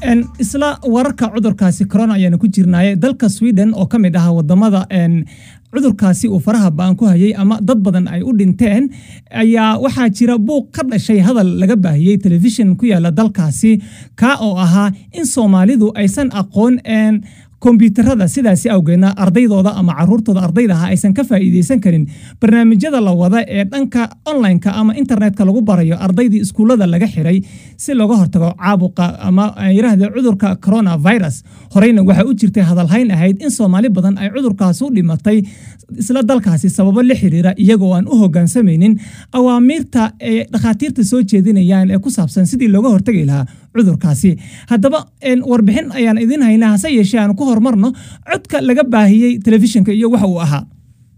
isla wararka cudurkaasi corona ayaanu ku jirnaaye dalka sweden oo ka mid ah wadamada cudurkaasi uu faraha baan ku hayay ama dad badan ay u dhinteen ayaa waxaa jira buuq ka dhashay hadal laga baahiyey telefishin ku yaala dalkaasi kaa oo ahaa in soomaalidu aysan aqoon kombyuutarada sidaasi awgeedna ardaydooda ama caruurtooda ardaydaha aysan ka faa'iideysan karin barnaamijyada la wada ee dhanka onlineka ama internetka lagu barayo ardaydii iskuullada laga xiray si looga hortago caabuqa ama yirahde cudurka coronavirus horeyna waxaa u jirtay hadalhayn ahayd in soomaali badan ay cudurkaas u dhimatay isla dalkaasi sababo la xiriira iyagoo aan u hogaansamaynin awaamiirta ee dhakhaatiirta soo jeedinayaan ee ku saabsan sidii looga hortagi lahaa cudurkaasi haddaba warbixin ayaan idin haynaa hase yeeshee aan ku horumarno codka laga baahiyey telefishinka iyo waxa uu ahaa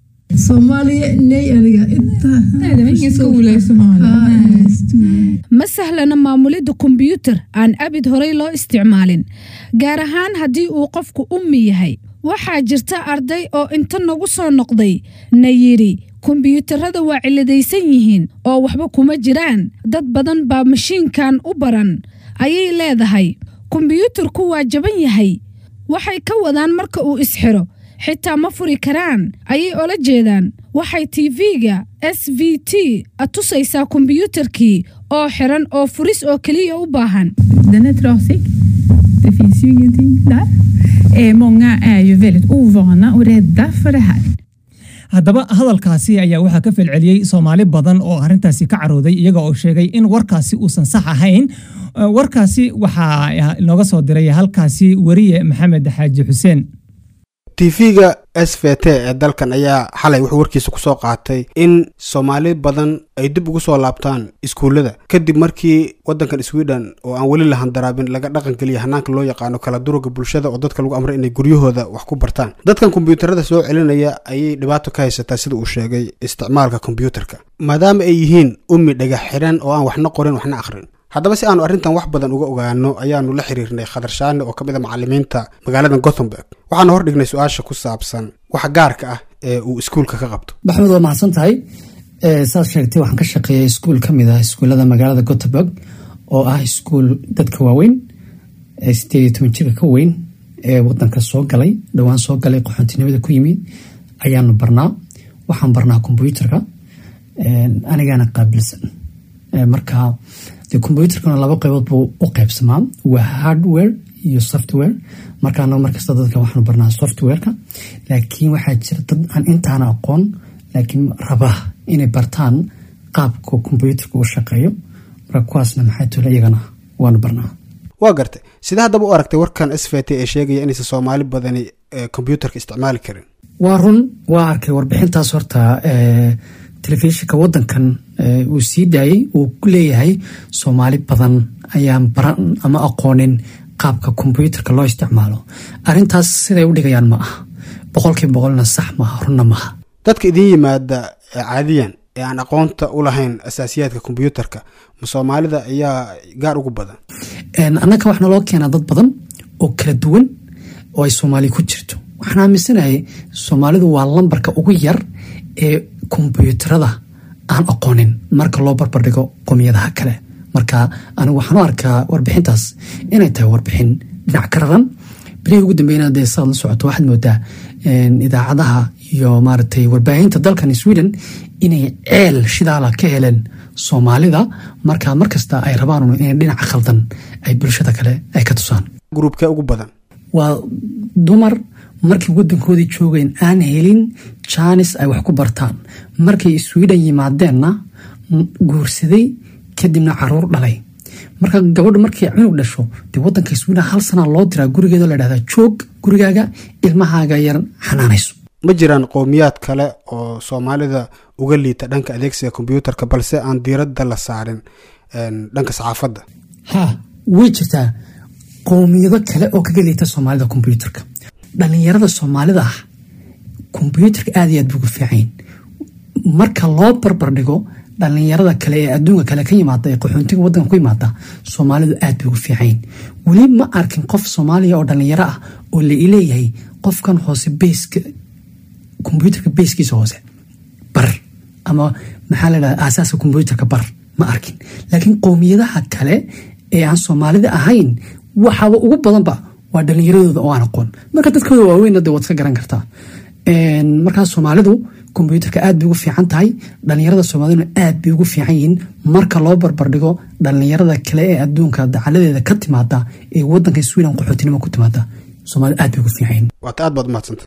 ma sahlana maamulidda kombyuutar aan abid horey loo isticmaalin gaar ahaan haddii uu qofku ummi yahay waxaa jirta arday oo inta nagu soo noqday na yidhi kombyuutarada waa ciladaysan yihiin oo waxba kuma jiraan dad badan baa mashiinkan u baran ayay leedahay kombyuutarku waa jaban yahay waxay ka wadaan marka uu isxiro xitaa ma furi karaan ayay ola jeedaan waxay tv-ga s v t tusaysaa kombyuutarkii oo xiran oo furis oo keliya u baahan Många är ju väldigt ovana och rädda för det här. haddaba hadalkaasi ayaa waxaa ka falceliyey soomaali badan oo arrintaasi ka carooday iyaga oo sheegay in warkaasi uusan sax ahayn warkaasi waxaa inooga soo diray halkaasi weriye maxamed xaaji xuseen tv-ga s v t ee dalkan ayaa xalay wuxuu warkiisa kusoo qaatay in soomaali badan ay dib ugu soo laabtaan iskuullada kadib markii waddankan sweden oo aan weli la handaraabin laga dhaqangeliya hanaanka loo yaqaano kala duruga bulshada oo dadka lagu amray inay guryahooda wax ku bartaan dadkan kombyuutarada soo celinaya ayay dhibaato ka haysataa sida uu sheegay isticmaalka kombyuutarka maadaama ay yihiin ummi dhagax xiran oo aan waxna qorin waxna akhrin haddaba si aanu arrintan wax badan uga ogaano ayaanu la xiriirnay khadar shaane oo ka mid a macalimiinta magaalada gothenburg waxaana hor dhignay su-aasha ku saabsan waxa gaarka ah ee uu iskuulka ka qabto maxamed waa mahadsan tahay saad sheegtay waxaan ka shaqeeyay iskuul ka mid ah iskuullada magaalada gothenburg oo ah iskuul dadka waaweyn sideed iyo toban jirka ka weyn ee wadanka soo galay dhowaan soo galay qaxoontinimada ku yimid ayaanu barnaa waxaan barnaa kombyuutarka anigaana qaabilsan marka de kombyuutarkana laba qaybood buu u qaybsamaa waa hardware iyo software marka anaga markasta dadka waxaanu barnaa softwareka laakiin waxaa jira dad aan intaana aqoon laakiin raba inay bartaan qaabka kombyuutarka u shaqeeyo marka kuwaasna maxay tole iyagana waanu barnaa waa gartay sidee haddaba u aragtay warkan s v t ee sheegaya inaysan soomaali badani kombyuutarka isticmaali karin waa run waa arkay warbixintaas horta telefishinka wadankan uu sii daayey uu ku leeyahay soomaali badan ayaan baran ama aqoonin qaabka kombyuutarka loo isticmaalo arintaas siday u dhigayaan ma aha boqolkiiba boqolna sax maaha runna maaha dadka idiin yimaada caadiyan ee aan aqoonta u lahayn asaasiyaadka kombyuutarka ma soomaalida ayaa gaar ugu badan annaga waxaa loo keenaa dad badan oo kala duwan oo ay soomaali ku jirto waxaan aaminsanahay soomaalidu waa lambarka ugu yar ee kombyuutarada aan aqoonin marka loo barbardhigo qomiyadaha kale marka anigu waxaan u arkaa warbixintaas inay tahay warbixin dhinac ka raran bilihii ugu dambeyna dee saad la socoto waxaad moodaa idaacadaha iyo maaragtay warbaahinta dalkan sweden inay ceel shidaala ka heleen soomaalida marka markasta ay rabaan inay dhinaca khaldan ay bulshada kale ay ka tusaan gruubkee ugu badan waa dumar markii wadankoodii joogeen aan helin jaanis ay wax ku bartaan markay sweden yimaadeenna guursaday kadibna caruur dhalay marka gabadha markay cunug dhasho dee wadanka sweden hal sanaa loo diraa gurigeeda la dhahdaa joog gurigaaga ilmahaaga yar xanaanayso ma jiraan qowmiyaad kale oo soomaalida uga liita dhanka adeegsiga kombyuutarka balse aan diiradda la saarin dhanka saxaafadda ha way jirtaa qowmiyado kale oo kaga liita soomaalida kombyuutarka dhalinyarada soomaalida ah kombyuutarka aad iyo aad buuga fiicayn marka loo barbardhigo dhalinyarada kale ee adduunka kale ka yimaada ee qaxoontiga wadanka ku yimaada soomaalidu aad bay ugu fiicayn weli ma arkin qof soomaaliya oo dhalinyaro ah oo la ileeyahay qofkan hoose beyska kombyuutarka beyskiisa hoose bar ama maxaa la dhahda aasaaska kombyuutarka bar ma arkin laakiin qowmiyadaha kale ee aan soomaalida ahayn waxaaba ugu badanba waa dhalinyaradooda oo aan aqoon marka dadkooda waaweynna de waad iska garan kartaa markaas soomaalidu kombyuutarka aad bay ugu fiican tahay dhalinyarada soomaaliduna aad bay ugu fiican yihiin marka loo barbardhigo dhalinyarada kale ee adduunka dacaladeeda ka timaada ee wadanka sweden qaxootinimo ku timaada soomaalida aad bay ugu fiican yihiin waata aad baad umahadsanta